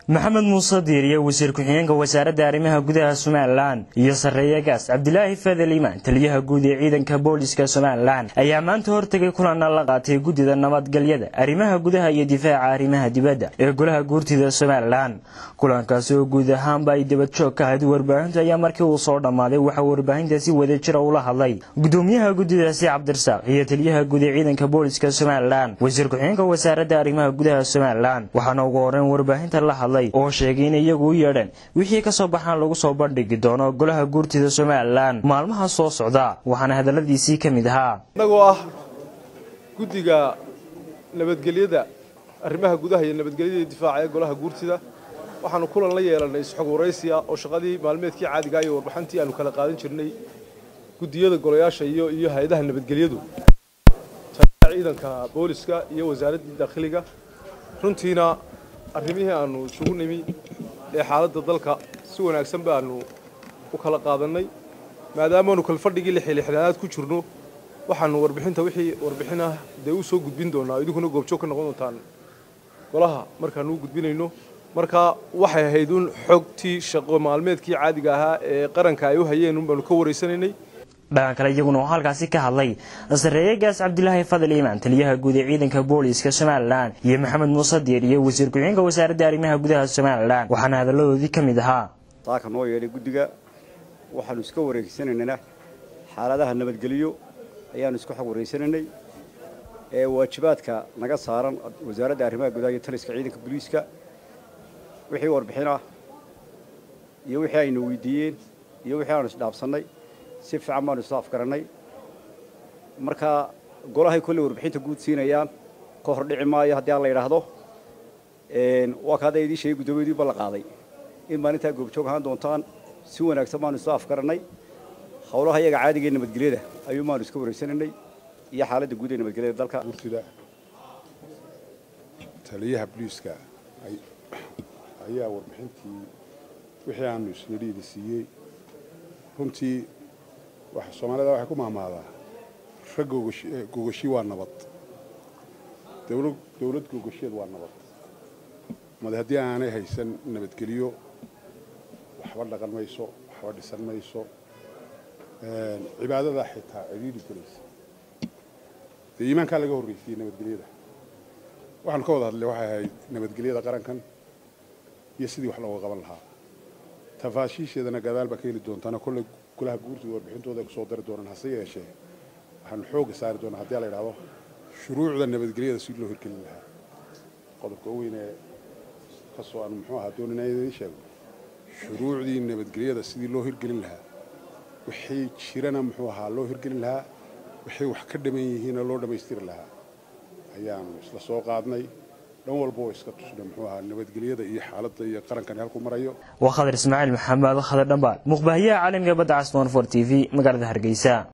maxamed muuse diiriye wasiir ku-xigeenka wasaaradda arrimaha gudaha somalilan iyo sarreeye gaas cabdilaahi fadel imaan taliyaha guud ee ciidanka booliska somalilan ayaa maanta hortegay kulana la qaatay guddida nabadgelyada arrimaha gudaha iyo difaaca arrimaha dibadda ee golaha guurtida somalilan kulankaasi oo guud ahaanba ay dabadjoog ka ahayd warbaahinta ayaa markii uu soo dhammaaday waxaa warbaahinta si wada jira ula hadlay gudoomiyaha guddidaasi cabdirasaaq iyo taliyaha guud ee ciidanka booliska somalilan wasiir ku-xigeenka wasaaradda arrimaha gudaha somalilan waxaana ugu horeyn warbaahinta la hadlay oo sheegay in iyagu u yeedhan wixii ka soo baxaan lagu soo bandhigi doono golaha guurtida somalilan maalmaha soo socda waxaana hadalladiisii ka mid ahaa innagoo ah guddiga nabadgelyada arrimaha gudaha iyo nabadgelyada iyo difaaca ee golaha guurtida waxaanu kulan la yeelannay isxog waraysiya oo shaqadii maalmeedkii caadigaa iyo warbixintii aanu kala qaadan jirnay guddiyada golayaasha iyo iyo hay-adaha nabadgelyadu taliyaha ciidanka booliska iyo wasaaraddii daakhiliga runtiina arrimihii aanu isugu nimi ee xaaladda dalka si wanaagsan baanu u kala qaadannay maadaamaanu kalfadhigii lixilixdaanaad ku jirno waxaanu warbixinta wixii warbixin ah dee u soo gudbin doonaa idinkuna goobjoog ka noqon doontaan golaha markaanu u gudbinayno marka waxay ahayd un xogtii shaqo maalmeedkii caadiga ahaa ee qaranka ay u hayeen un baanu ka waraysanaynay dhagan kale iyaguna oo halkaasi ka hadlay sarreeye gaas cabdilaahi fadel imaan taliyaha guud ee ciidanka booliska somalilan iyo maxamed muuse diir iyo wasiir ku-xigeenka wasaaradda arrimaha gudaha somalilan waxaana hadalladoodii ka mid ahaa saaka noo yeedhay guddiga waxaanu iska wareegsanaynaa xaaladaha nabadgelyo ayaanu iska xog wareysanaynay ee waajibaadka naga saaran wasaaradda arrimaha gudaha iyo taliska ciidanka booliiska wixii warbixin ah iyo wixii aynu weydiiyeen iyo wixii aanu isdhaafsannay si fiican baanu isu afgarannay marka golahay kolley warbixinta guud siinayaan ka hor dhici maayo haddii aan la yidhaahdo waa ka hadda idiin sheegay guddoomiyaduiba la qaaday in maalintaa goobjoog ahaan doontaan si wanaagsan baanu isu afgarannay howlaha iyaga caadiga ee nabadgelyada ayuu maanu iska wareysanaynay iyo xaaladda guud ee nabadgelyada dalka guurtida taliyaha booliiska ayaa warbixintii wixii aanu isnadhiida siiyey runtii soomaalida waxay ku mahmaadaa rag gogoshi waa nabad dowlad gogosheed waa nabad made haddii aanay haysan nabadgelyo waxba dhaqan mayso waxba dhisan mayso cibaadadaa xitaa cidhiidhi gelaysa dee iimaankaa laga horreysiyey nabadgelyada waxaanu ka wada hadlay waxay ahayd nabadgelyada qarankan iyo sidii wax looga qaban lahaa tafaashiisheedana gadaal baa ka heli doontaana kolley golaha guurtooda warbixintooda ay kusoo dari doonaan hase yeeshee waxaanu xoogga saari doonaa haddii la yidhahdo shuruucda nabadgelyada si loo hirgelin lahaa qodobka u weyn ee kasoo aanu muxuu ahaa doonina idiin sheego shuruucdii nabadgelyada sidii loo hirgelin lahaa wixii jirana muxuu ahaa loo hirgelin lahaa wixii wax ka dhaman yihiina loo dhammaystiri lahaa ayaanu isla soo qaadnay dhan walba oo iska tusna muxuu ahaa nabadgelyada iyo xaaladda iyo qarankani halku marayo waa khadar ismaaciil maxamed khadar dhambaal muqbaahiyaha caalamiga badda casnoon for t v magaalada hargeysa